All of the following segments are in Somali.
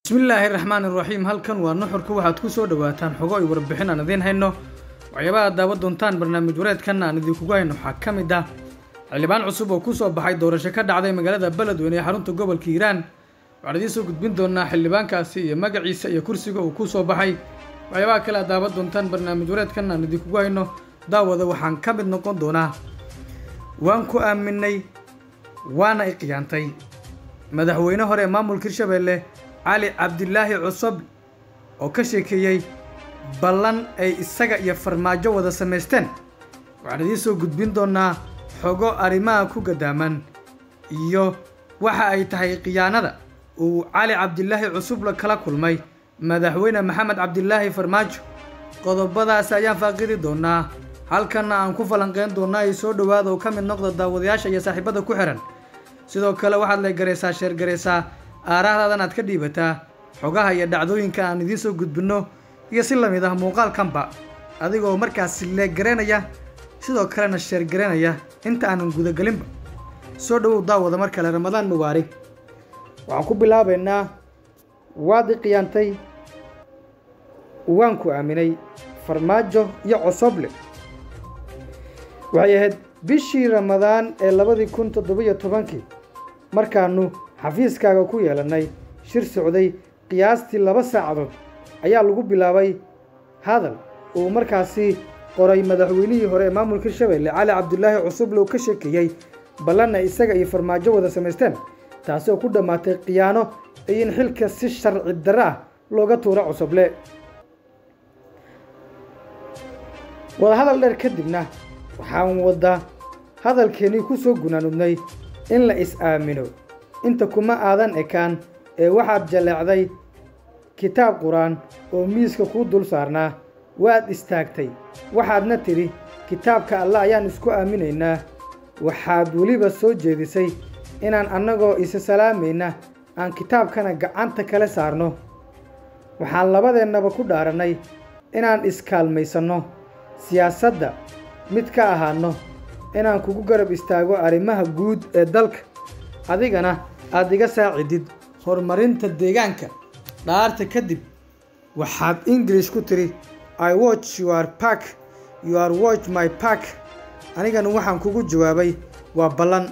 bismillaahi raxmaan iraxiim halkan waa nuxurka waxaad ku soo dhawaataan xogo ay warbixin aan idiin hayno waxyaabaha daawan doontaan barnaamij wareedkan aan idinkugu hayno waxaa ka mid ah xildhibaan cusub oo kusoo baxay doorasho ka dhacday magaalada beledweyne ee xarunta gobolka hiiraan waxaan idiin soo gudbin doonaa xildhibaankaasi iyo magaciisa iyo kursiga uu kusoo baxay waxyaabaha kale aad daawan doontaan barnaamij wareedkan aan idinkugu hayno daawada waxaan ka mid noqon doonaa waan ku aaminay waana i khiyaantay madaxweyne hore ee maamulka hirshabeelle cali cabdilaahi cusub oo ka sheekeeyey ballan ay isaga iyo farmaajo wada samaysteen waxaan idiin soo gudbin doonaa xogo arrimaha ku gadaaman iyo waxa ay tahay khiyaanada uu cali cabdilaahi cusub kala kulmay madaxweyne maxamed cabdilaahi farmaajo qodobadaas ayaan faaqidi doonaa halkanna aan ku falanqeyn doonaa ay soo dhowaada oo ka mid noqda daawadayaasha iyo saaxiibada ku xihan sidoo kale waxaad leegaraysaa sheergaraysaa aarahdaadan aad ka dhiibataa xogaha iyo dhacdooyinka aan idiin soo gudbinno iyo si lamid ah muuqaalkanba adigoo markaasi leeggaraynaya sidoo kalena sheergaraynaya inta aanan gudagelinba soo dhowow daawada mar kale ramadaan mubaarig waxaan ku bilaabaynaa waad i khiyaantay waan ku aaminay farmaajo iyo cosoble waxay ahayd bishii ramadaan ee labadii kun toddobiyo tobankii markaannu xafiiskaaga ku yeelannay shir socday qiyaastii laba saacadood ayaa lagu bilaabay hadal uu markaasi qoray madaxweynihii hore ee maamulka hirshabeelle cali cabdilaahi cusuble uu ka sheekeeyey ballanna isaga iyo farmaajo wada samaysteen taasi oo ku dhammaatay khiyaano iyo in xilka si sharci darro ah looga tuuro cusuble wadahadal dheer kadibna waxaan wadda hadalkeennii ku soo gunaanudnay in la is-aamino inta kuma aadan ekaan ee waxaad jaleecday kitaab qur-aan oo miiska kuu dul saarnaa waad istaagtay waxaadna tidhi kitaabka alle ayaan isku aaminaynaa waxaad weliba soo jeedisay inaan annagoo isa salaamayna aan kitaabkana gacanta kala saarno waxaan labadeennaba ku dhaarannay inaan iskaalmaysanno siyaasadda mid ka ahaanno inaan kugu garab istaago arrimaha guud ee dalka adigana aad iga saacidid horumarinta deegaanka dhaarta kadib waxaad ingilish ku tidhi i watch your park you are watch my park anigana waxaan kugu jawaabay waa ballan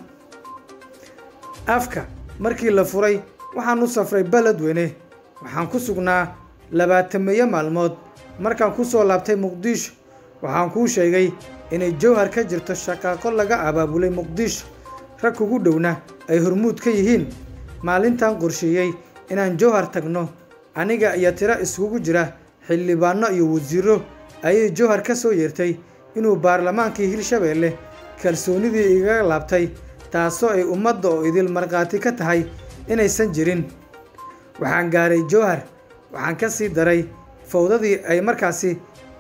afka markii la furay waxaan u safray beledweyne waxaan ku sugnaa labaatameeyo maalmood markaan ku soo laabtay muqdisho waxaan kuu sheegay inay jowhar ka jirto shaqaaqo laga abaabulay muqdisho rag kugu dhowna ay hormuud ka yihiin maalintan qorsheeyey inaan jowhar tagno aniga iyo tiro iskugu jira xildhibaanno iyo wasiiro ayay jowhar ka soo yeertay inuu baarlamaankii hirshabeelle kalsoonidii igaga laabtay taasoo ay ummadda oo idil markhaati ka tahay inaysan jirin waxaan gaaray jowhar waxaan ka sii daray fawdadii ay markaasi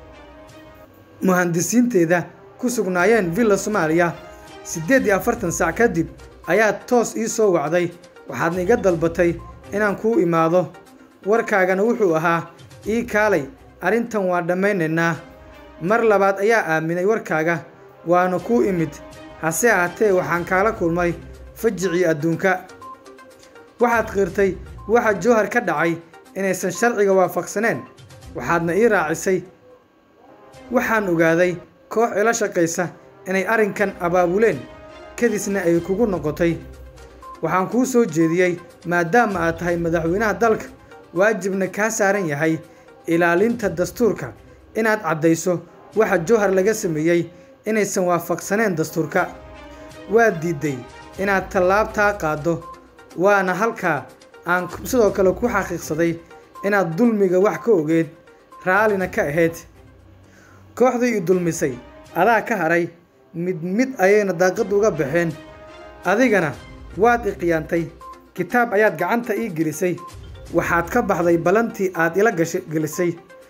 muhandisiinteeda ku sugnaayeen villa soomaaliya siddeed iyo afartan sac kadib ayaad toos ii soo wacday waxaadna iga dalbatay inaan kuu imaado warkaagana wuxuu ahaa ii kaalay arrintan waan dhammaynaynaa mar labaad ayaa aaminay warkaaga waana kuu imid hase ahaatee waxaan kaala kulmay fajicii adduunka waxaad qirtay waxa jowhar ka dhacay inaysan sharciga waafaqsaneen waxaadna ii raacisay waxaan ogaaday koox ila shaqaysa inay arrinkan abaabuleen kadisna ay kugu noqotay waxaan kuu soo jeediyey maadaama aad tahay madaxweynaha dalka waajibna kaa saaran yahay ilaalinta dastuurka inaad caddayso waxa jowhar laga sameeyey inaysan waafaqsaneen dastuurka waad diidday inaad tallaabtaa qaaddo waana halkaa aan sidoo kale ku xaqiiqsaday inaad dulmiga wax ka ogeed raallina ka ahayd kooxdii i dulmisay adaa ka hadhay mid mid ayayna daaqad uga baxeen adigana waad i khiyaantay kitaab ayaad gacanta ii gelisay waxaad ka baxday ballantii aad ila gasha gelisay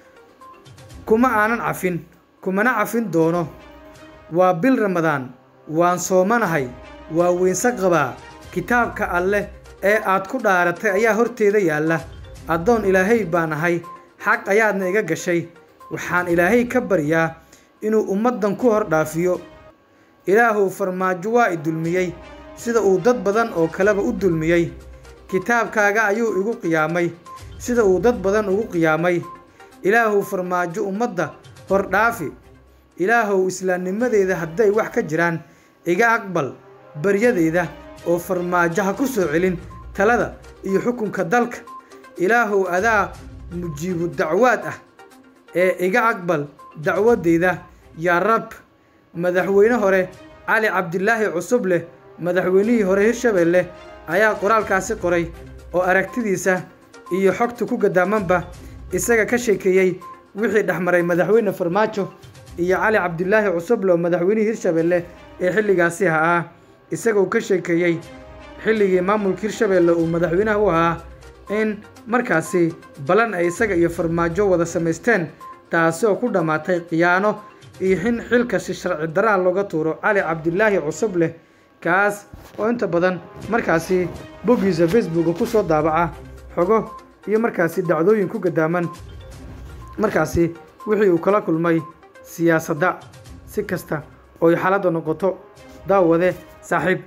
kuma aanan cafin kumana cafin doono waa bil ramadaan waan soomanahay waa weynse qabaa kitaabka alleh ee aad ku dhaaratay ayaa horteeda yaalla addoon ilaahay baan ahay xaq ayaadna iga gashay waxaan ilaahay ka baryaa inuu ummaddan ku hor dhaafiyo ilaahuw farmaajo waa i dulmiyey sida uu dad badan oo kaleba u dulmiyey kitaabkaaga ayuu igu qiyaamay sida uu dad badan ugu qiyaamay ilaahuw farmaajo ummadda hor dhaafi ilaahow islaamnimadeeda hadday wax ka jiraan iga aqbal baryadeyda oo farmaajo ha ku soo celin talada iyo xukunka dalka ilaahow adaa mujiibu dacwaad ah ee iga aqbal dacwadeyda yaa rab madaxweyne hore cali cabdilaahi cusub leh madaxweynihii hore hirshabeelle ayaa qoraalkaasi qoray oo aragtidiisa iyo xogta ku gadaamanba isaga ka sheekeeyey wixii dhexmaray madaxweyne farmaajo iyo cali cabdilaahi cusuble oo madaxweynihii hirshabeelle ee xilligaasi ahaa isagoo ka sheekeeyey xilligii maamulka hirshabeelle uu madaxweynaha u ahaa in markaasi balan ay isaga iyo farmaajo wada samaysteen taasi oo ku dhammaatay khiyaano iyo in xilkasi sharci daraa looga tuuro cali cabdilaahi cusub leh kaas oo inta badan markaasi boggiisa facebooka ku soo daabaca xogo iyo markaasi dhacdooyin ku gadaaman markaasi wixii uu kala kulmay siyaasadda si kasta oo ay xaaladda noqoto daawade saaxiib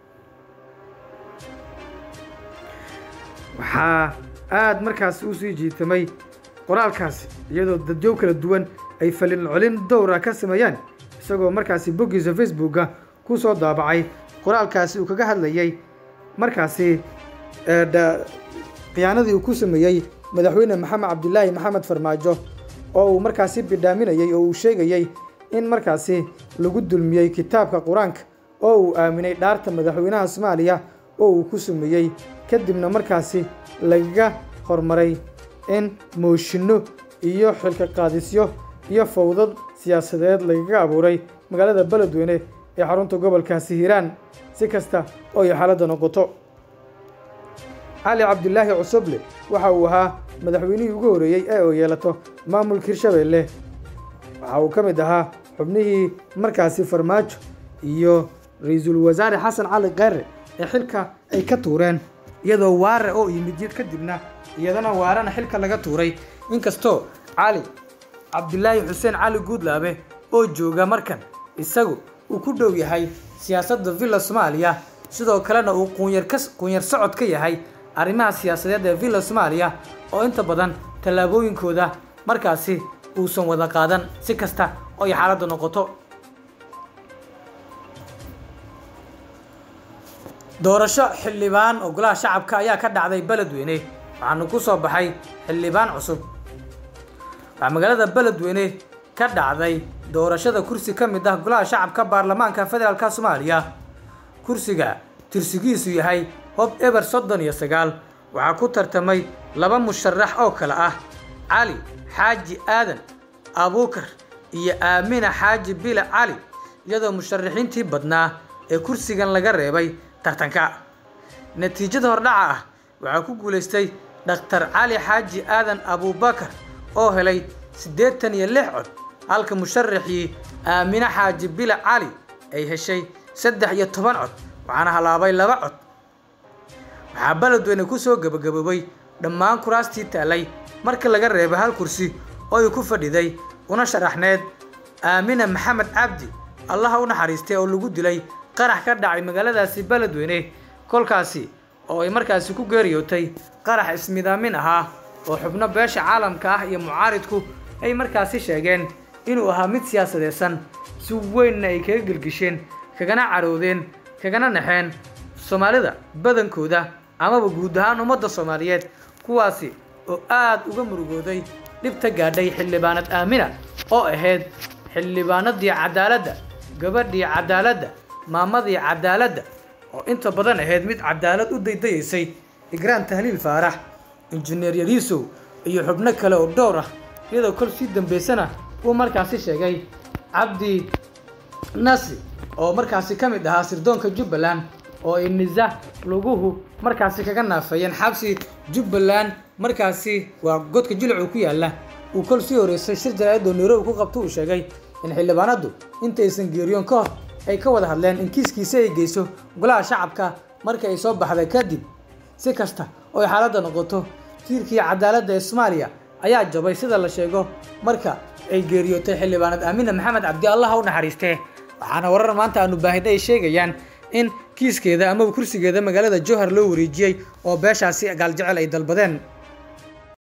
waxaa aada markaasi u sii jiitamay qoraalkaasi iyadoo dadyow kala duwan ay falin colin dowra ka sameeyaan isagoo markaasi boggiisa facebooka ku soo daabacay qoraalkaasi uu kaga hadlayay markaasi khiyaanadii uu ku sameeyey madaxweyne maxamed cabdilaahi maxamed farmaajo oo uu markaasi bidhaaminayey oo uu sheegayey in markaasi lagu dulmiyey kitaabka qur-aanka oo uu aaminay dhaarta madaxweynaha soomaaliya oo uu ku sameeyey kadibna markaasi lagaga hormaray in mooshinno iyo xilka qaadisyo iyo fowdad siyaasadeed lagaga abuuray magaalada beledweyne ee xarunta gobolkaasi hiiraan si kasta oo ay xaaladda noqoto cali cabdilaahi cusuble waxa uu ahaa madaxweynihii ugu horreeyey ee uu yeelato maamulka hirshabeelle waxa uu ka mid ahaa xubnihii markaasi farmaajo iyo ra-iisul wasaare xasan cali keyre ee xilka ay ka tuureen iyadoo waare oo yimid jid kadibna iyadana waarena xilka laga tuuray inkastoo cali cabdilaahi xuseen cali guudlaabe oo jooga markan isagu uu ku dhow yahay siyaasadda villa soomaaliya sidoo kalena uu quunyarka quunyar socod ka yahay arrimaha siyaasadeed ee villa soomaaliya oo inta badan tallaabooyinkooda markaasi uusan wada qaadan si kasta oo ay xaaladda noqoto doorasho xildhibaan oo golaha shacabka ayaa ka dhacday beledweyne waxaana ku soo baxay xildhibaan cusub waxaa magaalada beledweyne ka dhacday doorashada kursi ka mid ah golaha shacabka baarlamaanka federaalka soomaaliya kursiga tirsigiisu yahay hob eber soddon iyo sagaal waxaa ku tartamay laba musharax oo kale ah cali xaaji aadan abuukar iyo aamina xaaji bile cali iyadoo musharaxiintii badnaa ee kursigan laga reebay tartanka natiijada hordhaca ah waxaa ku guulaystay dhakhtar cali xaaji aadan abuubakar oo helay siddeetan iyo lix cod halka musharaxii aamine xaaji bile cali ay heshay saddex iyo toban cod waxaana halaabay laba cod waxaa beledweyne ku soo gebagaboobay dhammaan kuraastii taalay marka laga reebay hal kursi oo ay ku fadhiday una sharaxneed aamina maxamed cabdi allaha u naxariistay oo lagu dilay qarax ka dhacay magaaladaasi beledweyne kolkaasi oo ay markaasi ku geeriyootay qarax ismidaamin ahaa oo xubno beesha caalamka ah iyo mucaaridku ay markaasi sheegeen inuu ahaa mid siyaasadeysan si weynna ay kaga gelgisheen kagana caroodeen kagana naxeen soomaalida badankooda amaba guud ahaan ummadda soomaaliyeed kuwaasi oo aad uga murugooday dhibta gaadhay xildhibaanad aamina oo ahayd xildhibaanadii cadaaladda gabadhii cadaaladda maamadii cadaaladda oo inta badan ahayd mid cadaalad u daydayaysay igraan tahliil faarax injineer yariisow iyo xubno kale oo dhowr ah iyadoo kol sii dambaysana uu markaasi sheegay cabdi nasi oo markaasi ka mid ahaa sirdoonka jubbaland oo ay nisa luguhu markaasi kaga naafeeyeen xabsi jubbaland markaasi waa godka jilicu ku yaalla uu kol sii horeysay shir jaraa'id oo nairobi ku qabto uu sheegay in xildhibaanadu intaysan geeriyoon ka hor ay ka wada hadleen in kiiskiisa ay geyso golaha shacabka markii ay soo baxday kadib si kasta oo ay xaaladda noqoto tiirkii cadaaladda ee soomaaliya ayaa jabay sida la sheego marka ay geeriyootay xildhibaanad aamina maxamed cabdi allaha u naxariistee waxaana warar maanta aanu baahida ay sheegayaan in kiiskeeda amaba kursigeeda magaalada jowhar loo wareejiyey oo beeshaasi gaaljecel ay dalbadeen